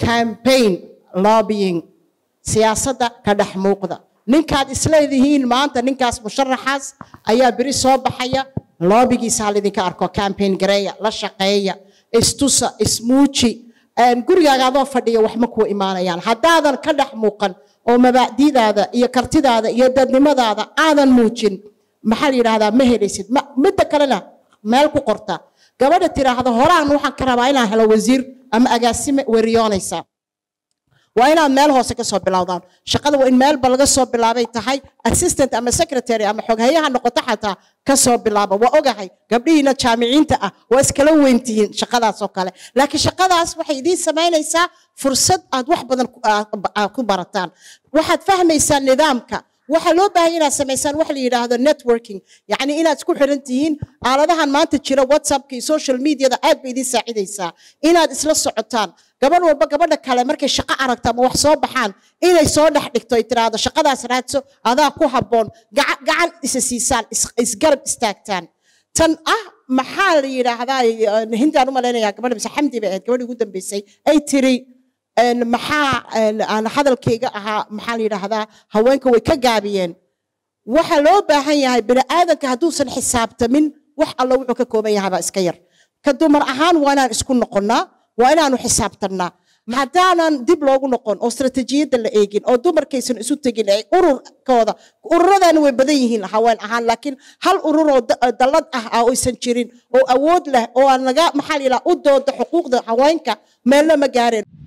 campaign lobbying siyaasadda ka dhex muuqda ninkaad isleedihiin maanta ninkaas musharaxaas ayaa beri soo baxaya loobigiisaa laydinka arko campaign gareeya la shaqeeya istusa ismuuji gurigaaga adoo fadhiya waxma kuu imaanayaan haddaadan ka dhex muuqan oo mabaacdidaada iyo kartidaada iyo dadnimadaada aadan muujin maxaa la yidhaahdaa ma helaysid midda kalena meel ku qorta gabadha tiraahda horaan waxaan ka rabaa inaan helo wasiir ama agaasime weriyoonaysa waa inaad meel hoose ka soo bilowdaan shaqada waa in meelba laga soo bilaabay tahay assistant ama secretary ama xoghayaha noqoto xataa ka soo bilaaba waa ogahay gabdhihiina jaamiciinta ah waa iskala weyntihiin shaqadaas oo kale laakiin shaqadaas waxay idiin samaynaysaa fursad aad wax badan ku barataan waxaad fahmaysaa nidaamka waxaa loo baahan inaad samaysaan wax la yidhaahdo networking yacni inaad isku xiran tihiin aaladahan maanta jira whatsappka iyo social mediada aad bay idiin saacidaysaa inaad isla socotaan gabadh walba gabadha kale markay shaqo aragto ama wax soo baxaan inay soo dhex dhigto ay tiraahdo shaqadaas raadso adaa ku habboon gacan isa siisaan isgarab istaagtaan tan ah maxaa la yidhaahdaa hindaan u malaynayaa gabadha mise xamdi bay ahayd gabadhii ugu dambeysay ay tiri maxaa aan hadalkayga ahaa maxaa la yidhaahdaa haweenka way ka gaabiyeen waxa loo baahan yahay bini aadanka hadduusan xisaabtamin wax alla wuxuu ka kooban yahay baa iska yar ka dumar ahaan waa inaan isku noqonnaa waa inaanu xisaabtannaa haddaanan dib loogu noqon oo istratejiyadda la eegin oo dumarkaysan isu tegin ay ururkooda ururadana way badan yihiin haween ahaan laakiin hal urur oo dallad ah ah oysan jirin oo awood leh oo aan laga maxaa la yidhaha u dooda xuquuqda haweenka meelna ma gaareen